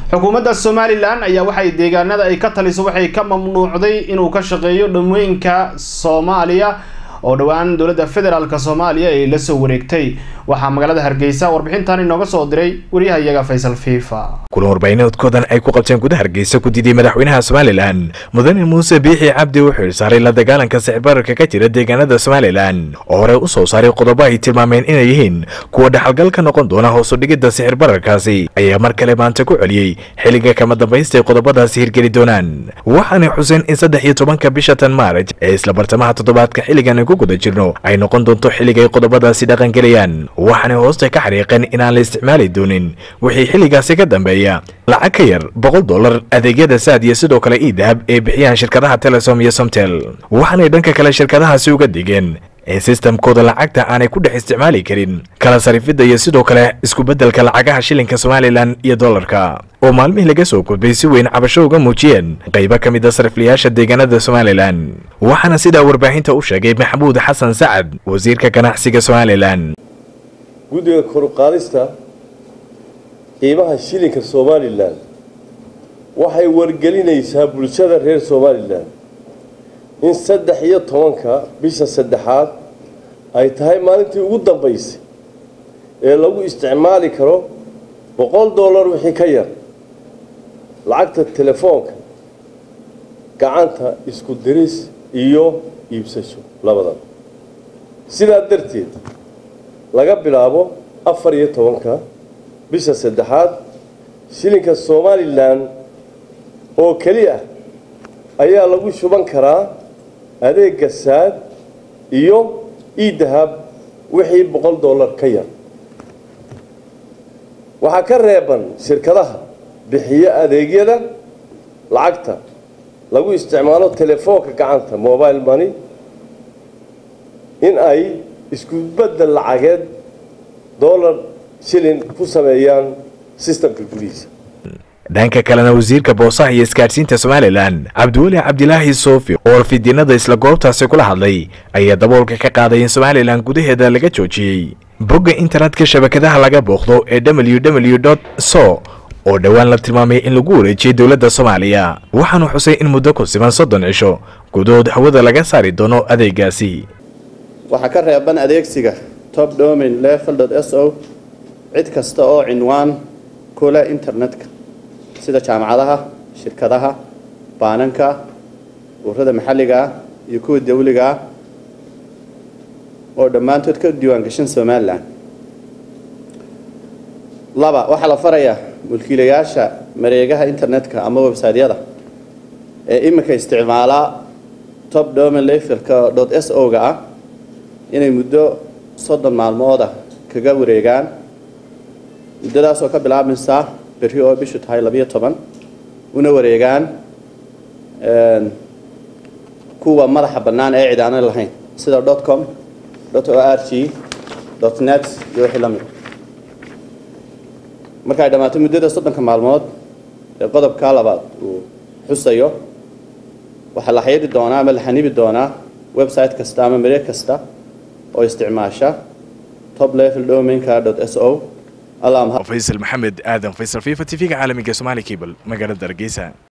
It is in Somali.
xukuumadda somalilan ayaa waxay deegaanada ay ka taliso waxay ka mamnuucday inuu ka shaqeeyo dhamooyinka soomaaliya oo dhowaan dowladda federaalk soomaaliya ay la soo wareegtay waxaa magaalada hargeysa warbixintan inooga soo diray waryahayaga faysal fiifa kulan warbaahineedkoodan ay ku qabteen gudaha hargeysa ku diiday madaxweynaha somalilan mudane muuse biixi cabdi wuxuu ilsaaray la dagaalanka sicbararka ka jira deegaanada somalilan oo hore u soo saaray qodobo ay tilmaameen inay yihiin kuwa dhaxalgal ka noqon doona hoos u dhigidda sixir bararkaasi ayaa mar kale maanta ku celiyey xilliga kama dambaysta ay qodobadaasi hirgeli doonaan waxaanay xuseen in saddex iyo tobanka bisha tan maaraj ee isla bartamaha toddobaadka xilligan ku guda jirno ay noqon doonto xilliga ay qodobadaasi dhaqangelayaan waxaanay hoosta ka xariiqeen inaan la isticmaali doonin wixii xilligaasi ka dambeeya lacag ka yar boqol dollar adeegyada saad iyo sidoo kale ii dahab ee bixiyaan shirkadaha telesom iyo somtel waxaanay dhanka kale shirkadahaasi uga digeen in sistamkooda lacagta aanay ku dhex isticmaali karin kala sarifidda iyo sidoo kale isku-beddelka lacagaha shilinka somalilan iyo dollarka oo maalmihii laga soo gudbay si weyn cabasho uga muujiyeen qaybo ka mid a sariflayaasha deegaanada somalilan waxaana sidaa warbaahinta u sheegay maxamuud xasan sacad wasiirka ganacsiga somalilan guddiga koruqaadista qiimaha shilinka somalilan waxay wargelinaysaa bulshada reer somalilan in saddex iyo tobanka bisha saddexaad ay tahay maalintii ugu dambaysay ee lagu isticmaali karo boqol dollar wixii ka yar lacagta telefoonka gacanta isku diris iyo iibsasho labadaba sidaa darteed laga bilaabo afar iyo tobanka bisha saddexaad shilinka somalilan oo keli ah ayaa lagu shuban karaa adeega saad iyo iidahab wixii boqol dollar ka yar waxaa ka reeban shirkadaha bixiya adeegyada lacagta lagu isticmaalo telefoonka gacanta mobile money in ay isku beddel lacageed dollar shilin ku sameeyaan sistamka gudihiisa dhanka kalena wasiirka boosaha iyo isgaadhsiinta somalilan cabdiweli cabdilaahi soofi oo warfidyinada isla goobtaasi kula hadlay ayaa daboolka ka qaaday in somalilan gudaheeda laga joojiyey bogga internetka shabakadaha laga booqdo ee w w dot so oo dhowaan la tilmaamay in lagu wareejiyey dowladda soomaaliya waxaanu xusay in muddo ku siman soddon cisho gudahood hawada laga saari doono adeegaasi waxaa ka reeban adeegsiga top domain level s o cid kasta oo cinwaan kule internetka sida jaamacadaha shirkadaha baananka ururada maxalliga ah iyo kuwa dawliga ah oo dhammaantood ka diiwaangashan somalilan laba waxaa la farayaa mulkiilayaasha mareegaha internetka ama websaytyada ee iminka isticmaalaa top domain levelka dot s o ga ah inay muddo soddon maalmooda kaga wareegaan muddadaasoo ka bilaabmaysa berri oo bishu tahay labiyo toban una wareegaan kuwa madaxa bannaan ee cid aanay lahayn sida dot com dot o r g dot net iyo wixii la mid marka ay dhammaato muddada soddonka maalmood ee qodobka labaad uu xusayo waxaa la xayadi doonaa ama la xanibi doonaa website kasta ama mareeg kasta oo isticmaasha top level domainka dot s o faysal maxamed aadan faysal fifa t v-ga caalamiga somaali cable magaalada hargeysa